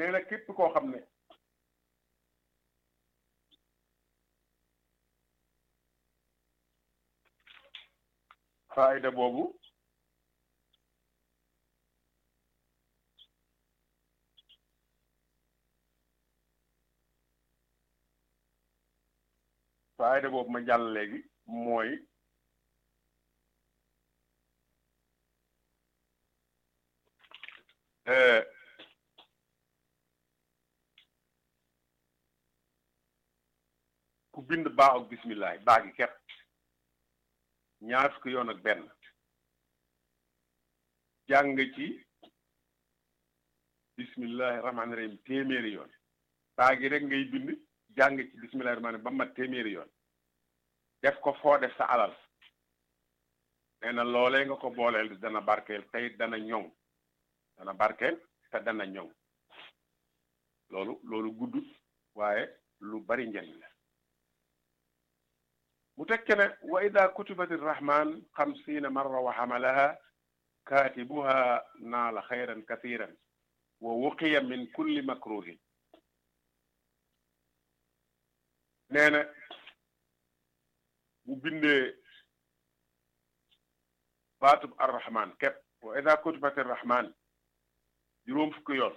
nee na képp koo xam ne faayda boobu faayda boobu ma jàll léegi mooy ku bind baa ak bismillah baa gi kepp ñaar fukki yoon ak benn jàng ci bismillahi rahmaani rahim téeméeri yoon baa gi rek ngay bind jàng ci bismillahi rahmaani ba mat téeméeri yoon def ko foo def sa alal nee na loolee nga ko booleel dana barkeel tey dana ñoŋ dana barkeel te dana ñoŋ loolu loolu gudd waaye lu bari njariñ la mu tekke ne wa ida kutibati rahman xamsiina marra wa xamalaha kaatibuha naala xayran kathiran wa wuqiya min kulli makruhin nee na bu bindee baatub arrahman képp wa ida kutibati rahman juróom fukki yoon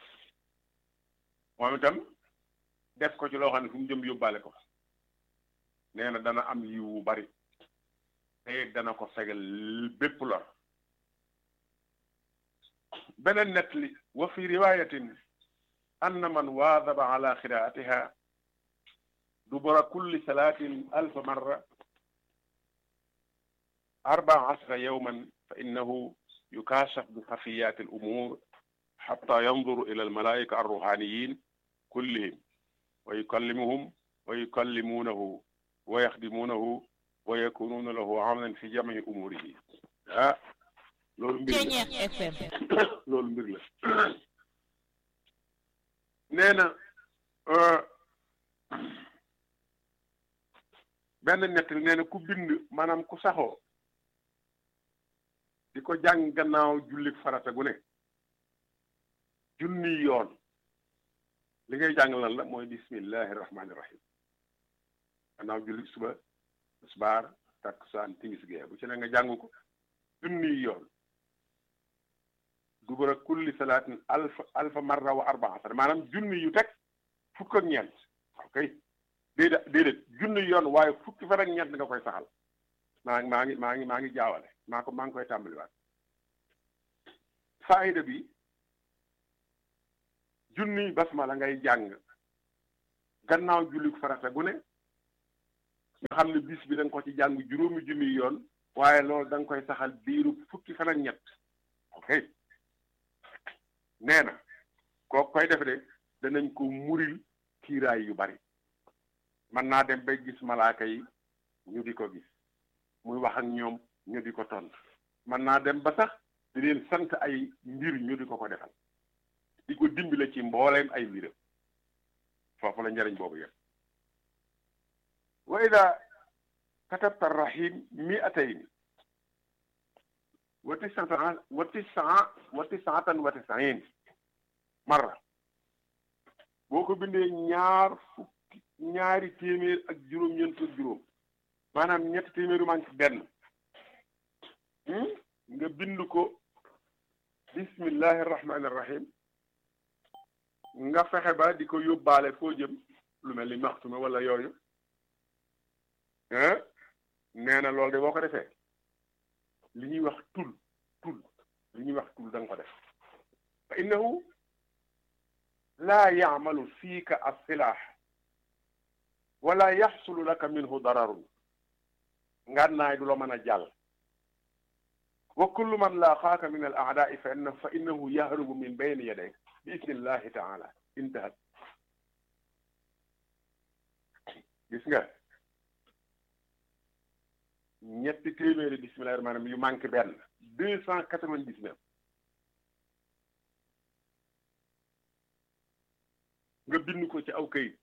moom itam def ko ci loo xam ne fu mu jëm yóbbaale ko nee na dana am yiw wu bari te dana ko fegal bépp lor beneen nett li wa fi riwayatin anna man waadaba ala qiraatiha dubura kulli salaatin alfa marra arbaa ashra yawman fa innahu yukaashaf bi xafiyaati al umuur xatta yanduru ila al malaa'ika arruhaaniyiin kullihim wa yukallimuhum wa yukallimuunahu wa yaxdimuunahu wa yakunuuna lahu amnan fi jamii umuurihi ah loolu mbir la loolu mbir la nee na benn nett nee na ku bind maanaam ku saxoo di ko jàng gannaaw jullik farata gu ne junni yoon li ngay jàng lan la mooy bismillahi rahmaani rahim gannaaw jullik suba tisbaar takkusaan timis gee bu ci ne nga jàng ko junni yoon dubara kulli salaatin alfa alfa marra wa arbaa asar maanaam junni yu teg fukk ak ñeent ok déedéet déedéet junni yoon waaye fukki fan ak ñeent nga koy saxal maa ngi maa ngi maa ngi maa ngi jaawale maa ko maa ngi koy tàmbaliwaat faayda bi junni basmala ngay jàng gannaaw julli farata gu ne nga xam ne bis bi da nga ko ci jàng juróomi junni yoon waaye loolu da nga koy saxal biiru fukki fan ak ñett ok nee na koo koy def de danañ ko muril kiiraay yu bari mën naa dem bay gis malaaka yi ñu di ko gis muy wax ak ñoom ñu di ko tont mën naa dem ba sax di leen sant ay mbir ñu di ko ko defal di ko dimbale ci mbooleem ay mbiram foofu la njariñ boobu yëpp wa ida katabta rahim mi'atayn wa tisatan wa tisaa wa tisaatan wa tisain marra boo ko bindee ñaar fukki ñaari téeméer ak juróom-ñeent ak juróom maanaam ñetti téeméeru manque benn nga bind ko bismillahi rahmaani rahim nga fexe ba di ko yóbbaale foo jëm lu mel ni maxtuma wala yooyu nee na loolu de boo ko defee li ñuy wax tul tul li ñuy wax tul da nga ko def fa innahu laa yaamalu fiika as-silaah wala yaxsulu laka minhu dararun ngànnaay du la mën a jàll wa kullu man laaqaaka min al aadaai fa inna fa innahu yahrubu min bayni yadayk bi idnillahi taala intahat gis nga ñetti téeméeri bismillahi rahmaani rahim yu manqué benn deux cent quatre-vingt-dix-neuf nga bind ko ci aw këyit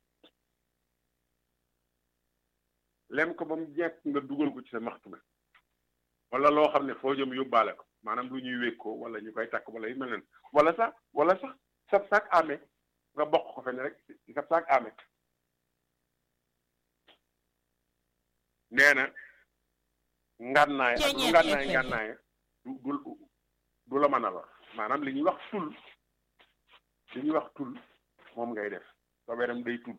lem ko ba mu jekk nga dugal ko ci sa maxtuma wala loo xam ne foo jëm yóbbaale ko maanaam lu ñuy wékk ko wala ñu koy takk wala yu mel noonu wala sax wala sax sab saak amee nga bokk ko fenn rek ci sab saak amee nee na ngànnaay ak lu ngànnaay ngànnaay du du du la mën a lor maanaam li ñuy wax tul li ñuy wax tul moom ngay def sobeeram day tul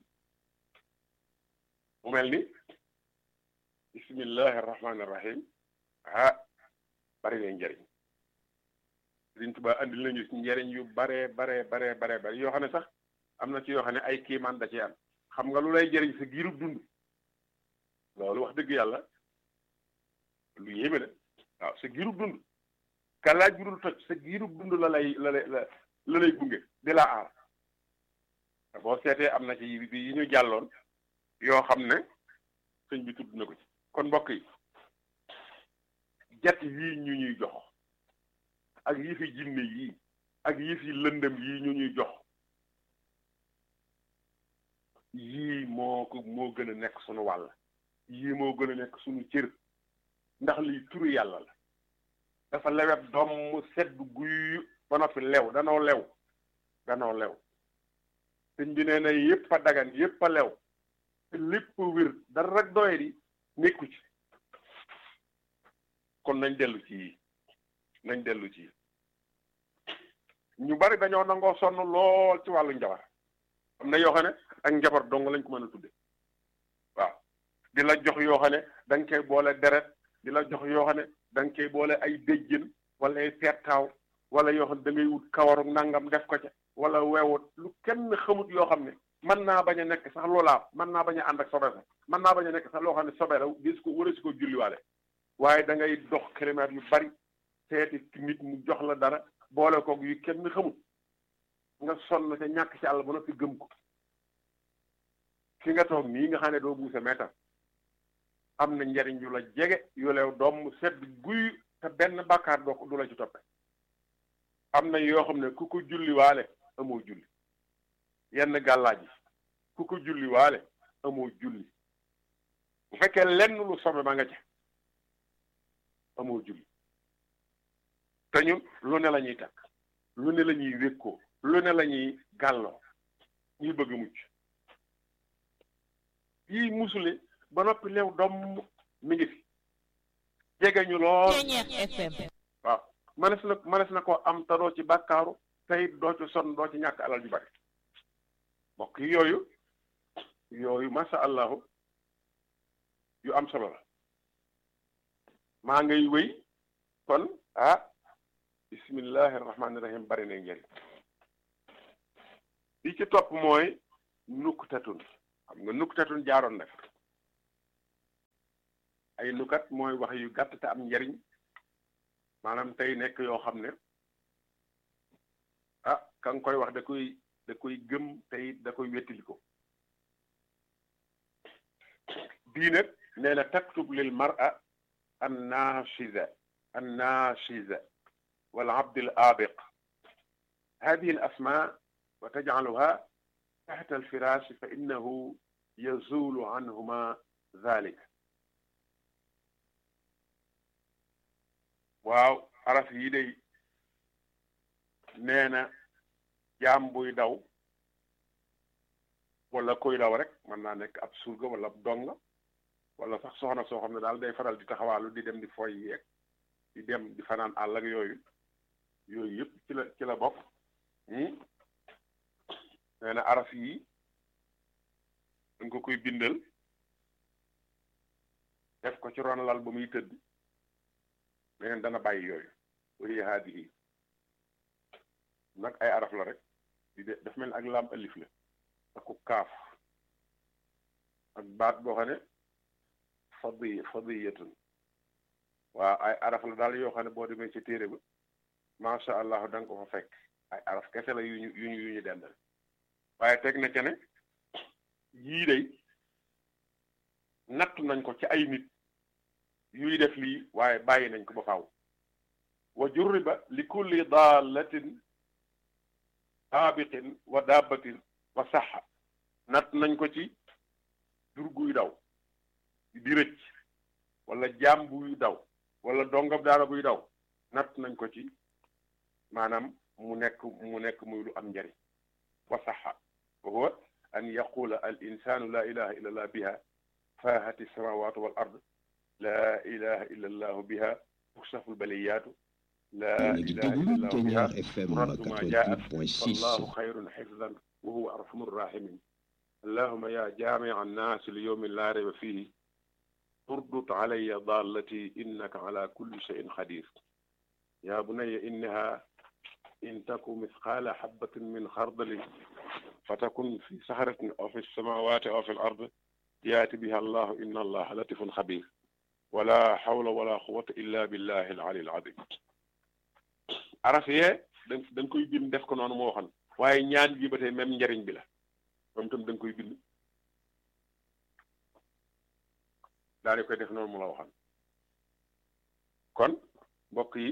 mu mel ni bismillahi rahmaani rahim ah bari na njëriñ Sëriñ Tuubaa andil nañu ci njëriñ yu bare bare bare bare bare yoo xam ne sax am na ci yoo xam ne ay kiimaan da ci am xam nga lu lay jëriñ sa giirub dund loolu wax dëgg yàlla lu yéeme la waaw sa giirub dund ka laaj bu dul toj sa giirub dund la lay la lay la lay gunge di la aar boo seetee am na ci yi ñu jàlloon yoo xam ne sëñ bi tudd na ko ci kon mbokk yi jat yii ñu ñuy jox ak yi fi jinne yii ak yi fi lëndëm yii ñu ñuy jox yii moo ko moo gën a nekk sunu wàll yii moo gën a nekk sunu cër ndax lii turu yàlla la dafa lewet doom mu sedd guy ba noppi lew danoo lew danoo lew sëñ bi nee na yépp a dagan yépp a lew te lépp wér dara rek doye di nekku ci kon nañ dellu ci yii nañ dellu ci ñu bari dañoo nangoo sonn lool ci wàllu njabar am na yoo xam ne ak njabar dong lañ ko mën a tudde waaw di la jox yoo xam ne da nga koy boole deret di la jox yoo xam ne da nga koy boole ay béjjën wala ay pettaaw wala yoo xam ne da ngay wut kawaru nangam def ko ca wala weewut lu kenn xamut yoo xam ne mën naa bañ a nekk sax loolaa mën naa bañ a ànd ak sobe sax mën naa bañ a nekk sax loo xam ne sobe la gis ko wala si ko julliwaale waaye da ngay dox kilomètres yu bari seeti nit mu jox la dara boole koog yu kenn xamut nga sonn ca ñàkk ci àll ba noppi gëm ko fi nga toog nii nga xam ne doo buuse meetar am na njariñ yu la jege yu leew doom mu sedd guy te benn bàkkaar doo ko du la ci toppe am na yoo xam ne ku ko julli waale amoo julli yenn gàllaaj yi ku ko julli waale amoo julli bu fekkee lenn lu sobe ma nga ca amoo julli te ñun lu ne la ñuy takk lu ne la ñuy wékkoo lu ne la ñuy gàlloo ñuy bëgg mucc yii musule ba noppi leew doom mi ngi fi jege ñu lool waaw manes na manes na ko am te doo ci bàkkaaru tey doo ci sonn doo ci ñàkk alal ju bari mbokk yi yooyu yooyu masha allahu yu am solo la maa ngay wéy kon ah bismillahi rahmaani rahim bari na njëriñ li ci topp mooy nuktatun xam nga nuktatun jaaroon na ay nukat mooy wax yu gàtt te am njariñ maanaam tey nekk yoo xam ne ah ka nga koy wax da koy da koy gëm tey da koy wettili ko bii nag nee na taktub lil mar'a an nashiza an nashiza wal abd al abiq هذه الأسماء وتجعلها تحت الفراش فإنه يزول عنهما ذلك waaw araf yi day nee na jaam buy daw wala koy daw rek mën naa nekk ab surga wala ab donga wala sax soxna soo xam ne daal day faral di taxawaalu di dem di foy yeeg di dem di fanaan àll ak yooyu yooyu yëpp ci la ci la bokk nee na araf yi dañ ko koy bindal def ko ci ron lal ba muy tëdd meneen dana bàyyi yooyu wahiya haadihi nag ay araf la rek di de daf mel ak lam alif la ak ku kaaf ak baat boo xam ne fadi fadiyatun waaw ay araf la daal yoo xam ne boo demee ci téere ba macha allah da nga ko fa fekk ay araf kese la yu ñu yu ñu yu ñu dendal waaye teg na ca ne yii day natt nañ ko ci ay nit yuy def lii waaye bàyyi nañ ko ba faaw wa jurriba li kulli daalatin aabiqin wa dabbatin wa saxa natt nañ ko ci jur guy daw di rëcc wala jaam buy daw wala dongab daara buy daw natt nañ ko ci maanaam mu nekk mu nekk muy lu am njariñ wa saxa wa huwa an yaqula al insanu la ilaha illa allah biha faahati samawatu wal ard la ilaha illa allahu biha tukshafu lbaliyatu la ilaha illa allahu biha turaddu ma jaat wallahu xayrun xifdan wa huwa arhamu rrahimin allahuma ya jaamica annaasi li yowmin laa rayba fihi urdut calaya dallati innaka ala kulli cheyin qadir ya bunaya innaha in taku misqaala xabatin min xardalin fatakun fi saxaratin aw fi samawati aw fi l ard yaati biha allahu inna allaha latifun xabir wala xawla wala quwata illa billahi al ali al azim araf yee da nga koy bind def ko noonu moo waxoon waaye ñaan gi ba tey même njariñ bi la moom tam da nga koy bind daal di koy def noonu mu la waxoon kon mbokk yi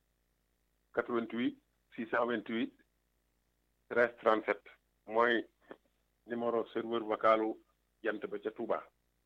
88 628 13 37 mooy numéro serveur vocalu jant ba ca Touba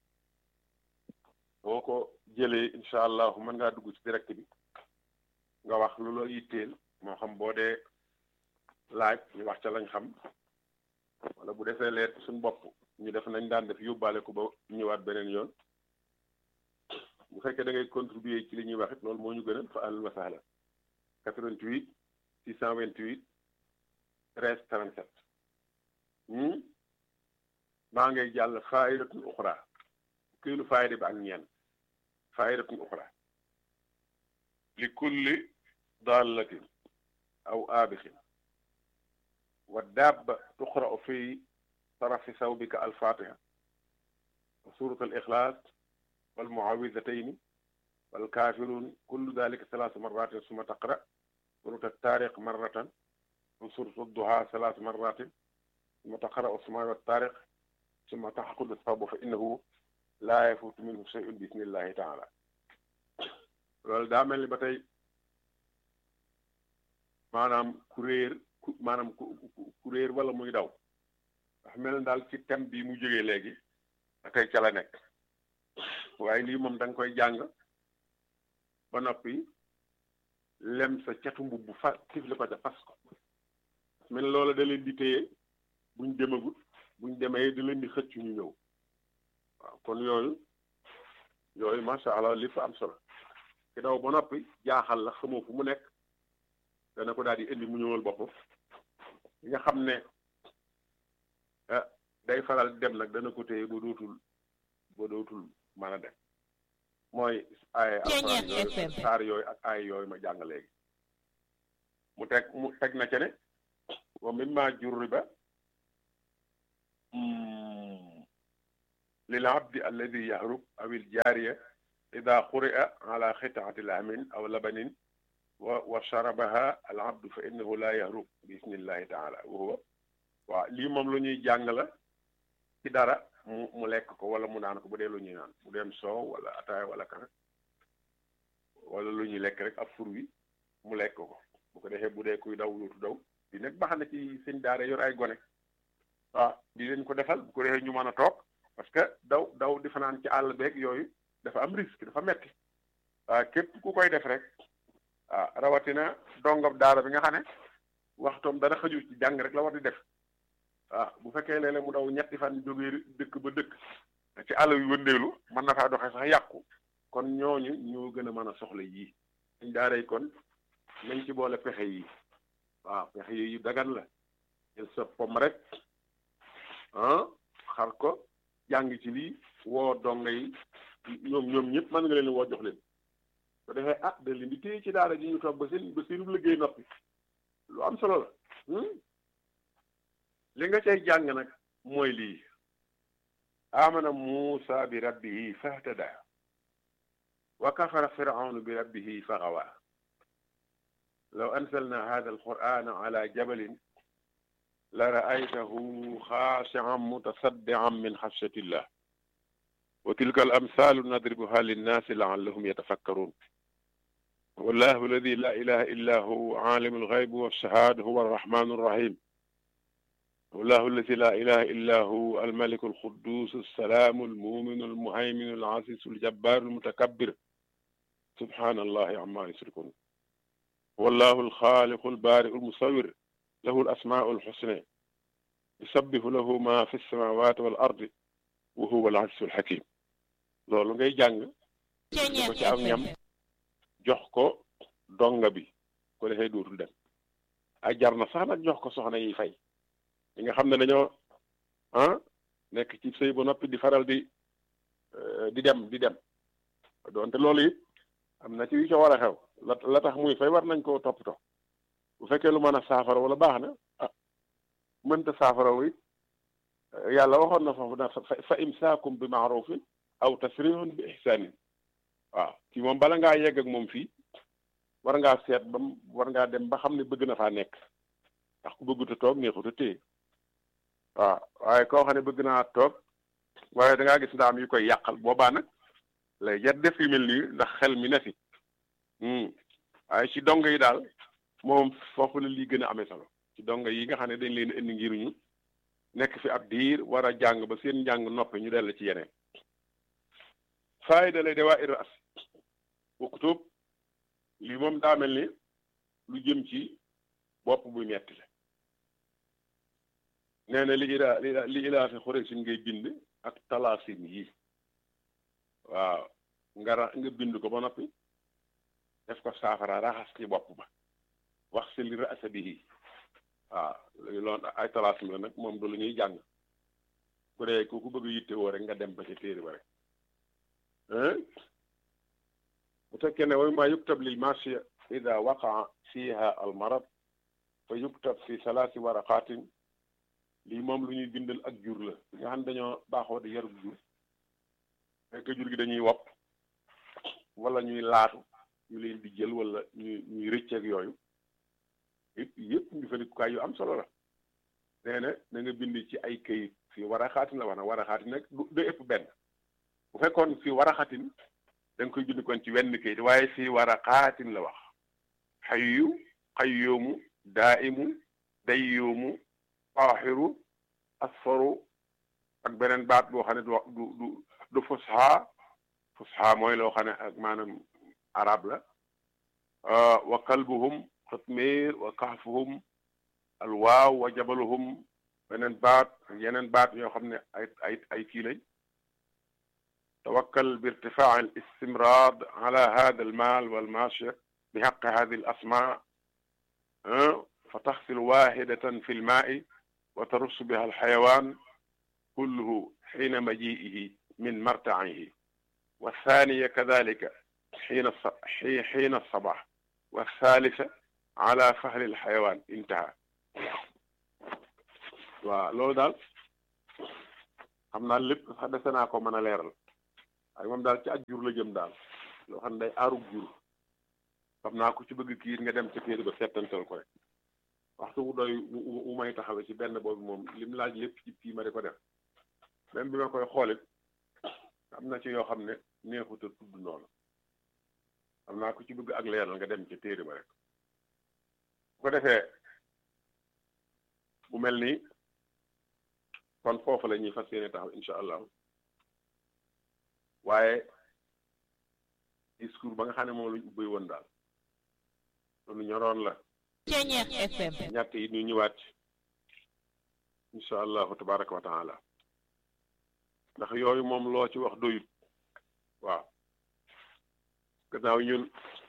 boo ko jëlee incha allah mën ngaa dugg ci direct bi nga wax lu la yitteel moo xam boo dee laaj ñu wax ca lañ xam wala bu defee leer suñ bopp ñu def nañ daan def yóbbaale ko ba ñëwaat beneen yoon bu fekkee da ngay contribuer ci li ñuy wax it loolu moo ñu gënal fa àll wa sahla 88 628 13 37 maa ngay jàll faa'idatun uxra kéelu faayida bi ak ñeen faa'idatun uxra li kulli dallatin aw aabixin wa dabba tuqra'u fi tarafi sawbika alfatiha wa surat alixlaas walmuawidatayni walkafirun kullu dalika salaasu marratin summa taqra surat altaariq marratan wa surat adduha salaasu marratin summa taqra usmaa waltaariq summa taxqudu sawbu fa innahu laa yafuutu minhu shay'un bi isnillahi taala loolu daa mel ni ba tey maanaam ku réer ku maanaam ku réer wala muy daw ndax mel na daal ci thème bi mu jógee léegi ba tey ca la nekk waaye lii moom da nga koy jàng ba noppi lem sa catu mbubb fa tifli ko ca fas ko mel loola da leen di téye buñ demagut buñ demee da leen di xëcc ñu ñëw waaw kon yooyu yooyu macha allah li fa am solo ki daw ba noppi jaaxal la xamoo fu mu nekk dana ko daal di indi mu ñëwal boppam li nga xam ne ah day faral dem nag dana ko téye ba dootul ba dootul mën a dem mooy ay alxuraan yooyu saar yooyu ak ay yooyu ma jàng léegi mu teg mu teg na ca ne wa mimma jurriba lil abdi alladi yahrub aw il jaariya ida quri'a ala xitaati lamin aw labanin wa wa sharabaha al abdu fa innahu la yahrub bi isnillahi taala wa huwa waaw lii moom lu ñuy jàng la ci dara mu mu lekk ko wala mu naan ko bu dee lu ñuy naan bu dem soow wala ataaya wala kafe wala lu ñuy lekk rek ab fur wi mu lekk ko bu ko defee bu dee kuy daw luutu daw di nag baax na ci seen daara yor ay gone waaw di leen ko defal bu ko defee ñu mën a toog parce que daw daw di fanaan ci àll beeg yooyu dafa am risque dafa metti waaw képp ku koy def rek waaw rawatina dongab daara bi nga xam ne waxtoom dara xëju ci jàng rek la war di def waaw bu fekkee léeg-léeg mu daw ñetti fan jógee dëkk ba dëkk ci àll yu wëndeelu mën na faa doxee sax yàqu kon ñooñu ñoo gën a mën a soxla yii dañ daaray kon nañ ci boole pexe yi waaw pexe yi yu dagan la jël sa pom rek ah xar ko jàng ci lii woo donga yi ñoom ñoom ñëpp mën nga leen woo jox leen ko defee ah da leen di téye ci daara ji ñu toog ba seen ba seenu liggéey noppi lu am solo la li nga cay jàng nag mooy lii amana muusa bi rabbihi fahtada wa kafara firaunu bi rabbihi faxawa law anzalna hada alqur'ana ala jabalin la ra'aytahu xaashi'an mutasaddi'an min xashyatillah wa tilka al amsalu nadribuha linnaasi la'allahum yatafakkarun wallahu alladi la ilaha illa hu alimu alghaybi walshahada huwa arrahmanu arrahim والله الذي لا إله إلا هو الملك القدوس السلام المؤمن المهيمن العزيز الجبار المتكبر سبحان الله عما يشركون wallahu alxaaliqu albaariu almusawir lahu alasmaau alxusna yusabbihu lahu ma fi lsamawati wal ardi wa huwa al-azizul hakim loolu ngay jàng ko ci am ñam jox ko donga bi ko defee dootul dem ay jar na sax nag jox ko soxna yi fay li nga xam ne dañoo ah nekk ci sëy ba noppi di faral di di dem di dem doonte loolu it am na ci yu ca war a xew la la tax muy fay war nañ koo toppatoo bu fekkee lu mën a saafara wala baax na ah mënta saafara wi yàlla waxoon na foofu na fa imsaakum bi maarufin aw tasrihun bi ihsanin waaw ci moom bala ngaa yegg ak moom fii war ngaa seet ba war ngaa dem ba xam ne bëgg na faa nekk ndax ku bëggut a toog neexut a téye waaw waaye koo xam ne bëgg naa toog waaye da ngaa gis ndaam yu koy yàqal boobaa nag lay jar def yu mel nii ndax xel mi ne fi waaye ci dong yi daal moom foofu la lii gën a amee solo ci dong yi nga xam ne dañ leen indi ngir ñu nekk fi ab diir war a jàng ba seen njàng noppi ñu dell ci yeneen faayda lay dawaa ir as uktub lii moom daa mel ni lu jëm ci bopp buy metti la nee na li ilaa li ilaa fi xureesin ngay bind ak talaasin yi waaw nga ra nga bind ko ba noppi def ko saafara raxas ci bopp ba wax si li rasa bihi waaw loolu ay talaasim la nag moom du lu ñuy jàng ku dee ku ku bëgg yitte woo rek nga dem ba ca téere ba rek bu fekkee ne way maa yuktab lil marsiya ida waqaa fiha al marad fa yuktab fi salaasi waraqaatin lii moom lu ñuy bindal ak jur la nga xam dañoo baaxoo di yarub jur fekk jur gi dañuy wopp wala ñuy laatu ñu leen di jël wala ñuy ñuy rëcceeg yooyu yëpp yëpp njëfandikukaay yu am solo la nee na na nga bind ci ay këyit fii war a xaatin la wax na war a xaatin nag du ëpp benn bu fekkoon fii war a xaatin da nga koy bind kon ci wenn këyit waaye fii war a xaatin la wax xayyu xayyoomu daaimu dayyoomu aaxiru asfaru ak beneen baat boo xam ne du du du du fusxa fusxa mooy loo xam ne ak maanaam arab la wa kalbuhum xitmiir wa kahfuhum alwaaw wa jabaluhum beneen baat yeneen baat yoo xam ne ay ay ay kii lañ tawakkal bi irtifaa al istimraad ala hada al maal wal maashiya bi xaqi hadi al asmaa fa taxsil waaxidatan fi lmaai wa tarus biha al xayawaan kulluhu xiina majiihi min martaihi wa thaniya kadalika xiina xiina sabax wa thalitha ala fahli al xayawaan intaha waaw loolu daal xam naa lépp sax dese naa ko mën a leeral waaye moom daal ci ak jur la jëm daal loo xam ne day aarug jur xam naa ko ci bëgg kiir nga dem ca téere ba settantal ko rek waxtu wu doy wu may taxawe ci benn boobu moom lim laaj lépp ci kii ma di ko def même bi ma koy xoolit am na ci yoo xam ne neexut a tudd noonu xam naa ko ci bëgg ak leeral nga dem ca téere ba rek bu ko defee bu mel ni kon foofu la ñuy fas yéene taxaw incha allahu waaye discours ba nga xam ne moom lañ ubbi woon daal loolu ñoroon la Ceñeex FM ñett yi ñu ñëwaat incha allahu tabaraka wa taala ndax yooyu moom loo ci wax doyut waaw gannaaw ñun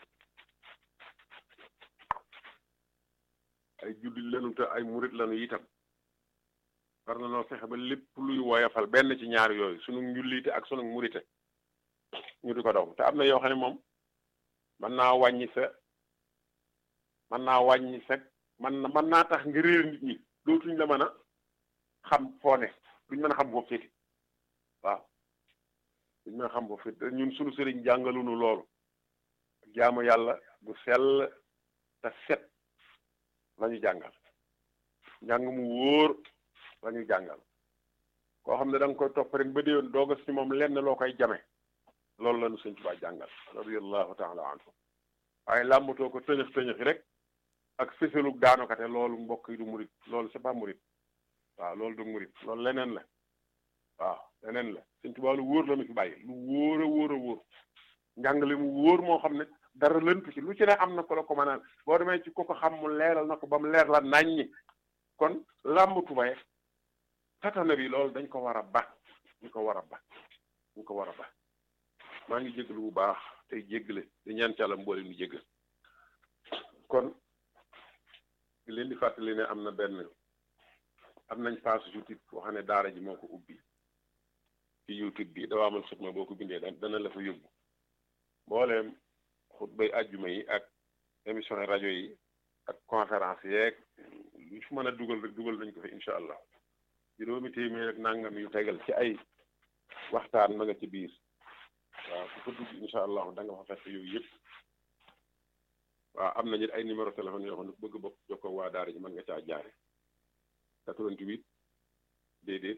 ay jullit lanu te ay murit lanu itam war na noo fexe ba lépp luy woyafal benn ci ñaar yooyu sunu njullite ak sunu murite ñu di ko daw te am na yoo xam ne moom mën naa wàññi sa mën naa wàññi sa man na mën naa tax nga réer nit ñi dootuñ la mën a xam foo ne duñ mën a xam foofu féete waaw duñ mën a xam foofu féete ñun sunu sëriñ jàngalunu loolu jaamu yàlla bu sell te set lañu jàngal njàng mu wóor lañu jàngal koo xam ne da nga koy topp rek ba déwén dooga si moom lenn loo koy jame loolu la nu sëñ Tuubaa jàngal radiyallahu taala anhu waaye làmbatoo ko tëñëx tëñëxi rek ak fësalug daanokate loolu mbokk yi du murit loolu c'est pas murit waaw loolu du murit loolu leneen la waaw leneen la sëñ Tuubaa lu wóor la nu fi bàyyi lu wóor a wóor a wóor njàngale mu wóor moo xam ne dara lëntu ci lu ci ne am na ko la ko mën a boo demee ci ko ko xam mu leeral na ko ba mu leer la naññi kon làmb tubay tatana bi loolu dañ ko war a ba dañ ko war a ba dañ ko war a ba maa ngi jégalu bu baax tey jéggale di ñaan ci Yàlla mboole nu jéggal kon di leen di fàttali ne am na benn am nañ page YouTube boo xam ne daara ji moo ko ubbi ci YouTube bi dafa amal xutma boo ko bindee dana la fa yóbbu mbooleem xutbay àjjuma yi ak émission rajo yi ak conférence yeeg lu fu mën a dugal rek dugal nañ ko fi incha allah juróomi téeméer ak nangam yu tegal ci ay waxtaan ma nga ci biir waaw ku fa dugg incha allah da nga fa fekk yooyu yëpp waaw am nañu ay numéro téléphone yoo xam ne ku bëgg bokk jokkoo waa daara ji mën nga caa jaare 88 déedéet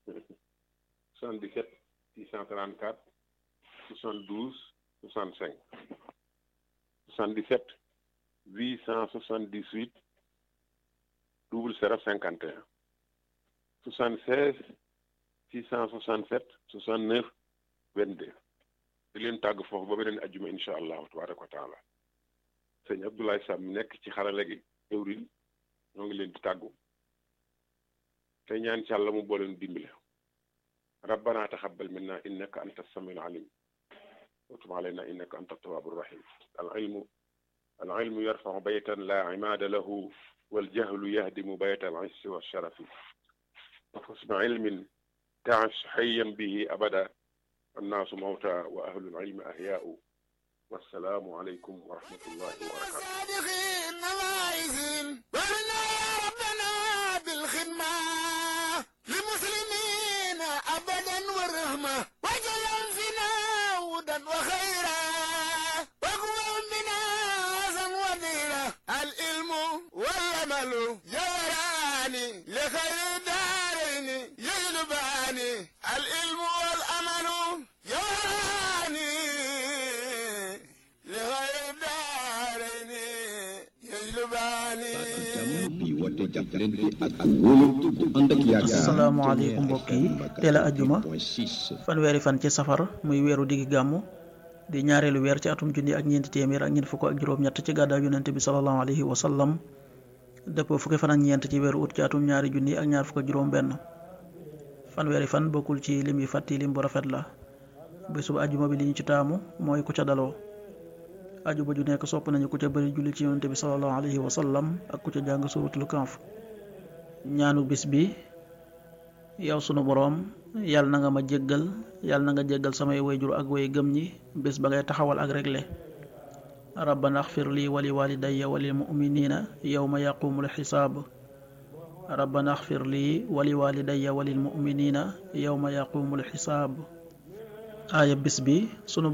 77 634 72 65 77 878 00 51 76 667 69 22 di leen tàgg foofu ba beneen ajjuma incha allahu tabaraka wa taala sëñ Abdoulaye Sam nekk ci xarale gi ëwril ñoo ngi leen di tàggu te ñaan ci Yàlla mu booleen dimbale rabbana taxabbal minna innaka anta samiul alim wa tub alayna innaka anta tawwabur rahim al ilmu al ilmu yarfau baytan la imaada lahu wal jahlu yahdimu bayta al issi wa sharafi wa husna ilmin taash hayyan bihi abada annaasu mawta wa ahlul ilmi ahyaau wassalaamu aleykum wa rahmatullahi wa barakatuh وجل فينا هدى وخيرا واقوم بنا عزا وذيرا العلم والعمل جوراني لخير دارين يجلباني العلم والعمل جوراني لخير دارين يجلباني asalaamaaleykum mbokk yi teel a ajjuma fanweeri fan ci safar muy weeru diggi gàmmu di ñaareelu weer ci atum junni ak ñeenti téeméer ak ñeent fukk ak juróom-ñett ci gàddaay yonente bi salallahu alayhi wa sallam dëppoo fukki fan ak ñeent ci weeru ut ci atum ñaari junni ak ñaar fukk ak juróom-benn fanweeri fan bokkul ci lim yi fàtti lim bu rafet la bésub ajjuma bi li ñu ci taamu mooy ku ca daloo ajuma ju nekk sopp nañu ku ca bëri julli ci yonente bi salallahu alayhi wa sallam ak ku ca jàng suratul kanf ñaanu bis bi yow sunu boroom yàlla na nga ma jéggal yàlla na nga jéggal samay wayjur ak way gëm ñi bés ba ngay taxawal ak regle rabbana axfir lii wali walidayya walil muminina yowma yaqumul xisaab rabbana axfir lii wali walidayya walil muminina yowma yaqumul xisaab aaya bis bi sunu